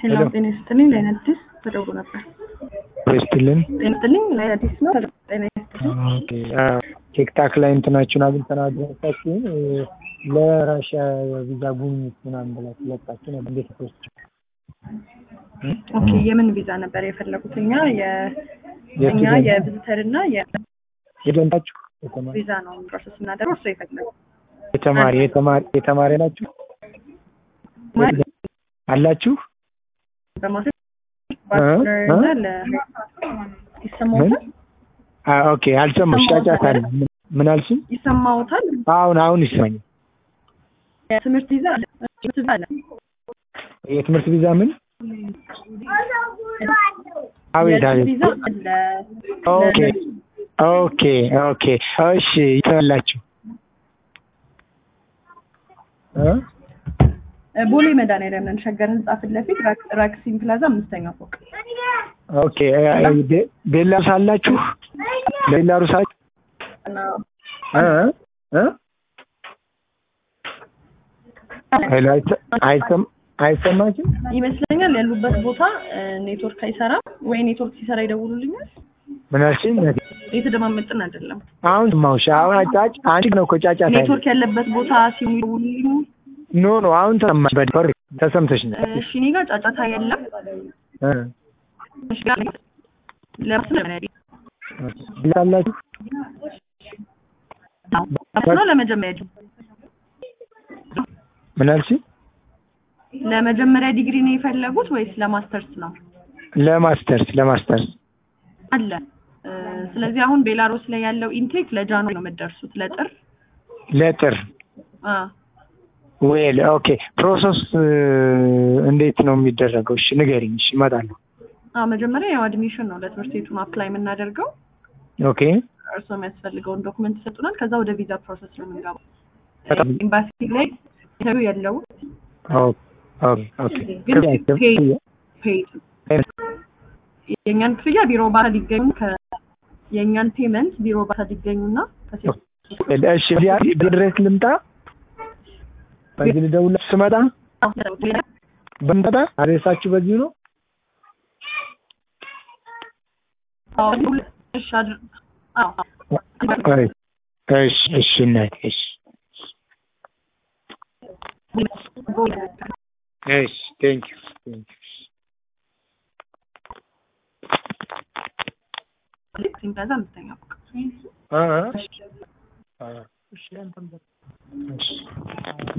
ሄሎ ጤና ይስጥልኝ። ለአይን አዲስ ተደውሎ ነበር። ስትልን ጤና ይስጥልኝ። ለአይን አዲስ ነው። ጤና ይስጥልኝ። ቲክታክ ላይ እንትናችሁን አግኝተን አድረሳችሁን ለራሽያ የቪዛ ጉብኝት ምናምን ብላችሁ ለቃችሁ ነበር። እንዴት ፖስት ኦኬ የምን ቪዛ ነበር የፈለጉት? እኛ የ- እኛ የቪዚተር እና የደንታችሁ የተማሪ የቪዛ ነው ፕሮሰስ እናደርገው። እሱ የፈለጉ የተማሪ የተማሪ የተማሪ ናችሁ አላችሁ በማለት እ? ባችለር እ? እና ለ ይሰማዎታል? አ ኦኬ አልሰማሁሽ። ጫጫታ አለ። ምን- ምን አልሽኝ? ይሰማዎታል? አሁን አሁን ይሰማኛል። የትምህርት ቪዛ አለ። ትምህርት ቪዛ አለ። የትምህርት ቪዛ ምን? አቤት የትምህርት አቤት። ቪዛ አለ። ኦኬ ኦኬ ኦኬ እሺ ይተላችሁ እ ቦሌ መድኃኒዓለም ነን። ሸገር ህንጻ ፊት ለፊት ራክ- ራክሲን ፕላዛ አምስተኛ ፎቅ። ኦኬ ቤ- ቤላሩስ አላችሁ? ቤላሩስ አላችሁ? እና እ እ ሄሎ አይሰ- አይሰም- አይሰማችም? ይመስለኛል ያሉበት ቦታ እ፣ ኔትወርክ አይሰራም ወይ ኔትወርክ ሲሰራ ይደውሉልኛል። ምን አልሽኝ? የተደማመጥን አይደለም። አሁን ሰማሁሽ። አሁን አጫጭ አንቺ ነው እኮ ጫጫታ ያለው። ኔትወርክ ያለበት ቦታ ሲሆን ይደውሉልኝ። ኖ ኖ አሁን ተሰማሽ። በደንብ ተሰምተሽኛል። እሺ እኔ ጋር ጫጫታ የለም። እ እሺ ጋር ለምን ቪዛ አላችሁ? ነው ለመጀመሪያ ዲ- ምን አልሽኝ? ለመጀመሪያ ዲግሪ ነው የፈለጉት ወይስ ለማስተርስ ነው? ለማስተርስ ለማስተርስ አለ እ፣ ስለዚህ አሁን ቤላሩስ ላይ ያለው ኢንቴክ ለጃንዋሪ ነው የምትደርሱት ለጥር ለጥር አ ዌል ኦኬ ፕሮሰስ እንዴት ነው የሚደረገው? እሺ ንገሪኝ። እሺ እመጣለሁ። አ መጀመሪያ ያው አድሚሽን ነው ለትምህርት ቤቱን አፕላይ የምናደርገው። ኦኬ እርስዎ የሚያስፈልገውን ዶክመንት ይሰጡናል። ከዛ ወደ ቪዛ ፕሮሰስ ነው የምንገባው። በጣም ኤምባሲ ላይ ኢንተርቪው የለውም ኦኬ ኦኬ ኦኬ ግን ፔድ ፔድ የእኛን ክፍያ ቢሮ ባታ ሊገኙ ከ የእኛን ፔመንት ቢሮ ባታ ሊገኙና ከሴት እሺ እዚህ ድረስ ልምጣ? በዚህ ልደውል ስመጣ በምጠጣ አድሬሳችሁ በዚሁ ነው? እሺ አድር አዎ አይ፣ እሺ እሺ እናቴ እሺ እሺ ቴንክ ዩ ቴንክ ዩ ሲምፕላዛ አምስተኛ ፎቅ አ አ እሺ አንተም በል። እሺ